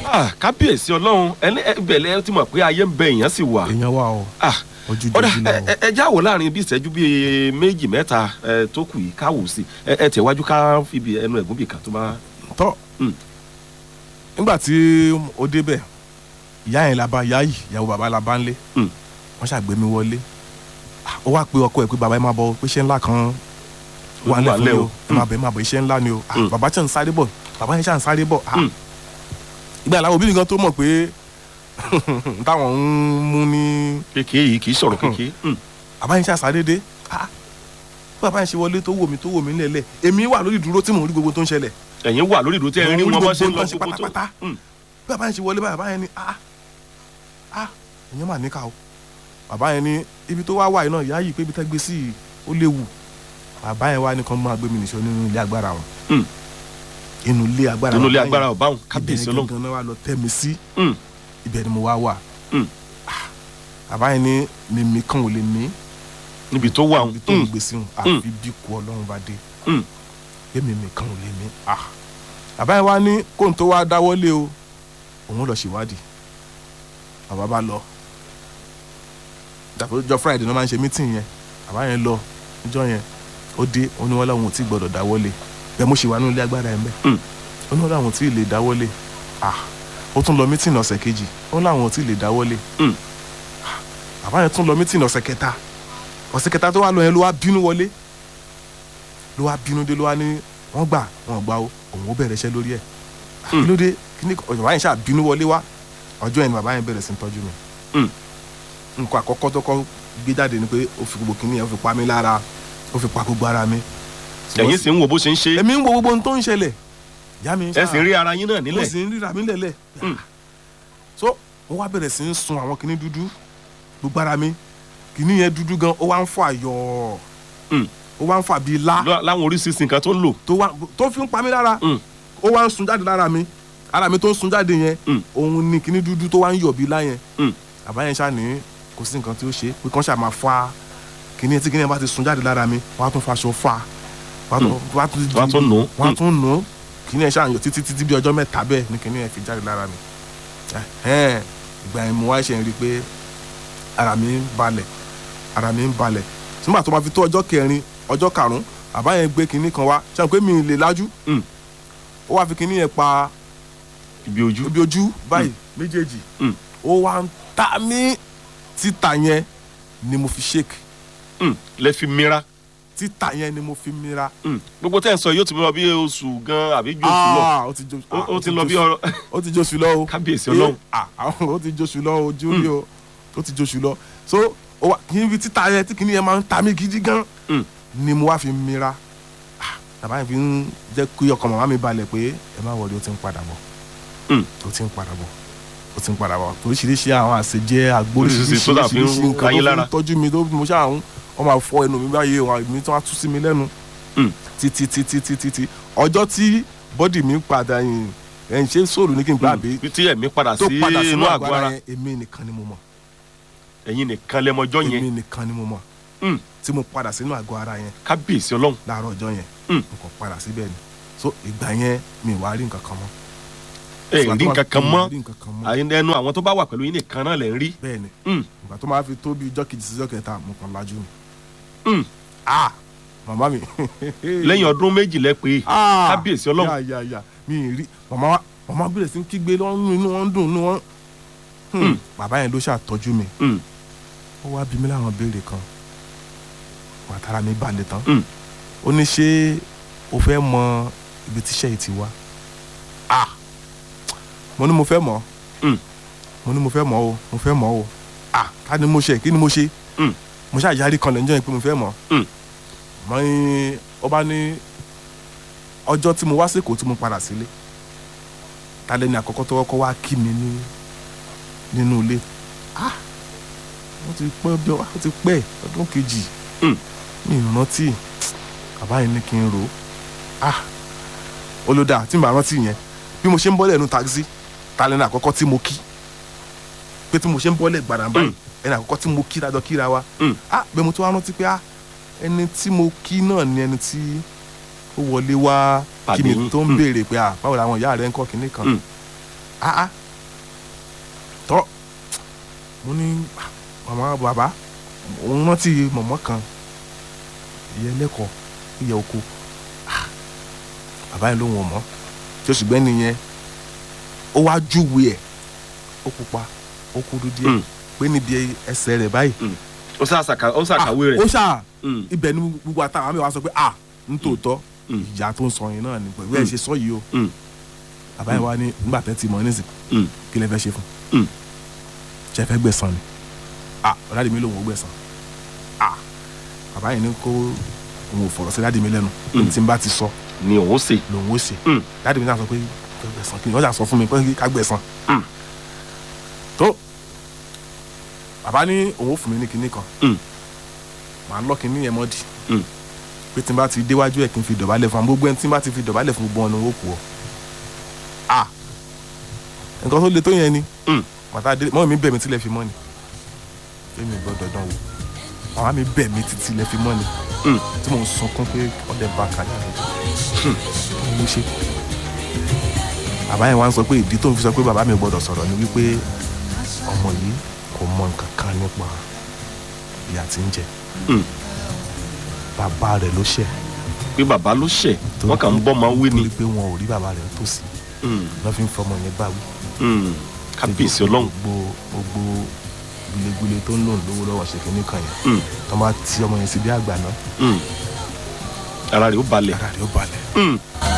Ah, kábíyèsí ọlọ́run ẹni ẹbẹ̀lẹ̀ ti mọ̀ pé ayé ń bẹ èèyàn sì wà. èèyàn wà o Ah, ojú ọ̀dà jòjì lọ ẹ- ẹ- ẹ já wò láàrin bí ìṣẹ́jú bíi méjì mẹ́ta ẹ, tó kù yìí ká wò sí ẹ ẹ tẹ̀wájú ká fìbí ẹnu ẹ̀gún bì kan tó bá. tọ́ Mm. nígbà tí ó débẹ̀ ìyá yẹn la bá ìyá yìí ìyàwó bàbá la bá ń lé Mm. wọ́n ṣàgbé mi wọlé Ah, ó wá pe ọkọ ẹ̀ pé bàbá ẹ máa bọ̀ pé iṣẹ́ ńlá kan wà Ó wà lẹ́ fún mi lẹ́ o o. ẹ máa bọ̀ ẹ máa bọ̀ iṣẹ́ ńlá ni o Ah, Mm. bàbá tí ń sáré bọ̀ bàbá yẹn ṣà ń sáré bọ̀ Ah, Mm. ìgbà làwọn òbí mi gan tó mọ̀ pé táwọn ń mú ní kékeré yìí kì í sọ̀rọ̀ kékeré. Mm. bàbá yẹn ṣà sáré dé Ah, bí bàbá yẹn ṣe wọlé tó wò mí tó wò mí lẹ́lẹ̀ èmi wà lórí ìdúró tí mò ń rí gbogbo tó ń ṣẹlẹ̀ ẹ̀yin wà lórí ìdúró tí ẹ rí Mo rí wọn bá ṣe ń gbogbo lọ nǹkan ṣe gbogbo tó. pátápátá. Mm. bí bàbá yẹn ṣe wọlé báyìí bàbá yẹn ni ah ah ìyẹn mà níkà o bàbá yẹn ní ibi tó wá wà yìí náà ìyá yìí pé ibi tẹ́ gbé sí yìí ó léwu bàbá yẹn wá ní kàn máa gbé mi nìṣó nínú ilé agbára wọn Mm. inú ilé agbára nínú ilé bàbá agbára yẹn, ọba òun kábíyèsí ibẹ̀ ọlọ́run. gangan náà wà lọ tẹ́ mi sí Mm. ibẹ̀ ni mo wá wà Mm. Ah, bàbá yẹn ní mímí kan ò lè mí níbi tó wà òun. ibi tó ń Mm. gbé sí wọn àfi bí kú ọlọ́run bá dé Mm. pé mímí kan ò lè mí ah bàbá yẹn wá ní kóun tó wá dáwọ́lé o òun lọ ṣèwádìí bàbá bá lọ dàpọ̀ ọjọ́ friday náà máa ń ṣe meeting yẹn bàbá yẹn lọ ọjọ́ yẹn ó dé ó ní wọ́n láwọn ò tí gbọ́dọ̀ dáwọ́lé bẹ́ẹ̀ mo ṣe wà nínú ilé agbára yẹn bẹ́ẹ̀ Mm. ó ní wọ́n láwọn ò tí ì lè dáwọ́lé ah ó tún lọ meeting ọ̀sẹ̀ kejì ó ní láwọn ò tí ì lè dáwọ́lé Mm. Ah, bàbá yẹn tún lọ meeting ọ̀sẹ̀ kẹta ọ̀sẹ̀ kẹta tó wà lọ yẹn ló wá bínú wọlé ló wá bínú dé ló wá ní wọ́n gbà wọ́n gbà ó òun ó bẹ̀rẹ̀ iṣẹ́ lórí ẹ̀ Ah, kí ló dé kí ni bàbá yẹn ṣáà bínú wọlé wá ọjọ́ yẹn ni bàbá yẹn bẹ̀rẹ̀ sí ń tọ́jú mi Mm. nǹkan àkọ́kọ́ tó kọ́ gbé jáde ni pé ó fi gbogbo kìnìyàn ó fi pa mí lára ó fi pa gbogbo ara mi. ẹ̀yin sì ń wo bó ṣe ń ṣe èmi ń wo gbogbo ohun tó ń ṣẹlẹ̀ ìyá mi ń ẹ sì ń rí ara yín náà mo nílẹ̀. sì ń ríra mi lẹ̀lẹ̀. Mm. so mo wá bẹ̀rẹ̀ sí ń sun àwọn kìnìún dúdú gbogbo ara mi kìnìún yẹn dúdú gan ó wá ń fà yọ̀ Mm. ó wá ń fà bíi lá Lá- láwọn oríṣiríṣi nǹkan tó ń lò. tó wá tó fi ń pa mí lára Mm. ó wá ń sun jáde lára mi ara mi tó ń sun jáde yẹn Mm. òun ni kìnìún dúdú tó wá ń yọ̀ bíi lá yẹn Mm. àbá yẹn ṣáà ní kò sí nǹkan tí ó ṣe pé kàn ṣáà máa fa kìnìún tí kìnìún bá ti sun jáde lára mi wọ́n á tún faṣọ fa wọ́n á tún- wọ́n á tún wọ́n á tún nù ú. wọ́n á tún nù ú kìnìún yẹn ṣáà ń yọ títí títí bí ọjọ́ mẹ́ta bẹ́ẹ̀ ni kìnìún yẹn fi jáde lára mi Ẹhẹ́n, ìgbà yẹn mo wá ṣe ń rí i pé ara mi ń balẹ̀ ara mi ń balẹ̀ nígbà tó máa fi tó ọjọ́ kẹrin ọjọ́ karùn-ún àbá yẹn gbé kinní kan wá ṣáà pé mi ì lè lájú Mm. ó wá fi kinní yẹn pa ibi ojú. ibi ojú báyìí méjèèjì Mm. ó wá ń ta mí títa yẹn ni mo fi shake Mm. lẹ fi mira. títa yẹn ni mo fi mira. Mm. gbogbo tẹ́ ẹ̀ ń sọ yóò ti lọ bí oṣù gan àbí ju oṣù lọ. Ah, ó ti jó Ó- ah, ó ti lọ bí jóṣù- ọ̀rọ̀ ó ti jóṣù lọ o kábíyèsí ọlọ́run. Ah, àwọn ó ti jóṣù lọ o júlí o ó ti jóṣù lọ so ó wá kí n fi títa yẹn tí kìíní yẹn máa ń ta mí gidi gan Mm. ni mo wá fi mira Ah, bàbá yẹn fi ń jẹ́ kí ọkàn màmá mi balẹ̀ pé ẹ má wọlé ó ti ń padà bọ̀ Mm. ó ti ń padà bọ̀ ó ti ń padà bọ̀ oríṣiríṣi àwọn àṣejẹ àgbo Oríṣiríṣi tó dà fi ń oríṣiríṣi nǹkan ka yín tó fi lára. ń tọ́jú mi tó mo ṣáà ń wọ́n máa fọ ẹnu mi báyìí wọn àmì tí wọ́n á tú sí mi lẹ́nu Mm. títí títí títí títí ọjọ́ tí bọ́dì mi padà yìí ẹ̀ ń ṣe sóòlù ní kí n gbà bí bí tí ẹ̀mí padà tó sí padà sínú inú àgọ́ àgọ́ ara ara yẹn èmi nìkan ni mo mọ̀ ẹ̀yin nìkan lẹ́mọjọ́ èmi yẹn nìkan ni mo mọ̀ Mm. tí mo padà sínú àgọ́ ara yẹn kábíyèsí ọlọ́run. láàárọ̀ ọjọ́ yẹn Mm. mo kàn padà síbẹ̀ ni so ìgbà yẹn mi ì wá rí nǹkan kan mọ́ ẹ rí nǹkan kan Mi ì mọ́ rí nǹkan kan mọ́ àyìn ẹnu àwọn tó bá wà pẹ̀lú yín nìkan náà lẹ̀ ń rí. bẹ́ẹ̀ ni Mm. ìgbà tó máa fi tó bí ijọ́ kejì sí ijọ́ kẹta mo kàn lajú ni Mm. ah màmá mi lẹ́yìn ọdún méjì lẹ pé Ah, kábíyèsí ọlọ́run. yà yà yà mi ì rí màmá wa màmá bẹ̀rẹ̀ sí ń kígbe lọ́rùn inú wọn ń dùn inú wọn. Hmm, Mm. bàbá yẹn ló ṣàtọ́jú mi Mm. ó wá bí mi láwọn béèrè kan wàtara mi balẹ̀ tán Mm. ó ní ṣé o fẹ́ mọ ibi tíṣẹ́ yìí ti wá ah mo ní mo fẹ́ mọ̀ Mm. mo ní mo fẹ́ mọ̀ o mo fẹ́ mọ̀ o ah ká ni mo ṣe kí ni mo ṣe Mm. mo ṣáà yarí kan lẹ́jọ́ yẹn pé mo fẹ́ mọ̀ Mm. mọ́ ní ó bá ní ọjọ́ tí mo wá sí Èkó tí mo padà sílé ta lẹ́ni àkọ́kọ́ tó kọ́kọ́ wá kí mi ní nínú ilé ah wọ́n ti pẹ́ bí wọ́n ti pẹ́ ọdún kejì Mm. mi ì rántí bàbá yẹn ní kí n rò ó ah olódà tí n bá rántí yẹn bí mo ṣe ń bọ́lẹ̀ nínú taxi ta lẹ́ni àkọ́kọ́ tí mo kí pé tí mo ṣe ń bọ́lẹ̀ gbàdá báyìí ẹni àkọ́kọ́ tí mo kí dájọ́ kíra wa Mm. ah bẹ́ẹ̀ mo tún wá rántí pé ah ẹni tí mo kí náà ni ẹni tí ó wọlé wá kí Pàdé mi yín. tó ń Mm. béèrè pé ah báwo làwọn ìyá rẹ ń kọ́ kinní kan Mm. ah ah tọ́ mo ní ah, màmá bàbá òun rántí mọ̀mọ́ kan ìyẹn lẹ́kọ̀ọ́ ìyẹ oko Ah, bàbá yẹn lóhùn ọmọ tí oṣù gbẹ́ni yẹn ó wá júwe ẹ̀ ó pupa ó kúrú díẹ̀ Mm. pé níbi ẹsẹ̀ rẹ̀ báyìí ó ṣàṣàkà- ó ṣàkàwé ó rẹ̀ ṣáà Mm, ibẹ̀ ni gbogbo àtàwọn àmì wa sọ pé ah nítòótọ́ Mm. ìyá tó ń sọ yẹn náà ni pẹ̀lú ẹ̀ Mm. ṣe sọ yìí o mm, bàbá yẹn wá ní nígbà tẹ́ ti mọ̀ nísìn mm, kí lẹ fẹ́ ṣe fún Mm. ṣe fẹ́ gbẹ̀san ni ah ọ̀dàdì mi lòun ò gbẹ̀san ah bàbá yẹn ní kó òun ò fọ̀rọ̀ sí dáàdì mi lẹ́nu Mm. tí n bá ti sọ ni òun ṣe lòun ó ṣe Mm. dáàdì mi náà sọ pé kí n gbẹ̀san kí n ọjà sọ fún mi pé ká gbẹ̀san Mm. tó bàbá ní òun ó fún mi ní kinní kan Mm. màá lọ́ kinní yẹn mọ́dì Mm. pé tí n bá ti déwájú ẹ̀ kí n fi dọ̀bálẹ̀ fún gbogbo ẹni tí n bá ti fi dọ̀bálẹ̀ fún gbogbo ọ̀nà ó kù ọ́ ah nǹkan tó le tó yẹn ni Mm. màtá dé mọ́ mi bẹ̀ mí tilẹ̀ fi mọ́ ni èmi ò gbọ́dọ̀ dán wò màmá mi bẹ̀ mí títí ilẹ̀ fi mọ́ ni Mm. tí mò ń sunkún pé ọdẹ bá kàlẹ́ àlejò kí ló ṣe bàbá yẹn wá ń sọ pé ìdí tó ń fi sọ pé bàbá mi ò gbọ́dọ̀ sọ̀rọ̀ ni wípé ọmọ yìí kò mọ nǹkan kan nípa ìyà tí ń jẹ Mm. bàbá rẹ̀ ló ṣẹ̀ pé bàbá ló ṣẹ̀ wọ́n kàn ń bọ́ máa wé ni torí pé wọn ò rí bàbá rẹ̀ tòsí Mm, lọ́ fi ń fọmọ yẹn báwí mm, kábíyèsí ọlọ́run gbogbo gbogbo gbilegbile tó ń lò lówó lọ́wọ́ ṣe kínní kan yẹn Mm, tó bá ti ọmọ yẹn sí bí àgbà náà mm. ara rẹ̀ ó balẹ̀ ara rẹ̀ ó balẹ̀ Mm,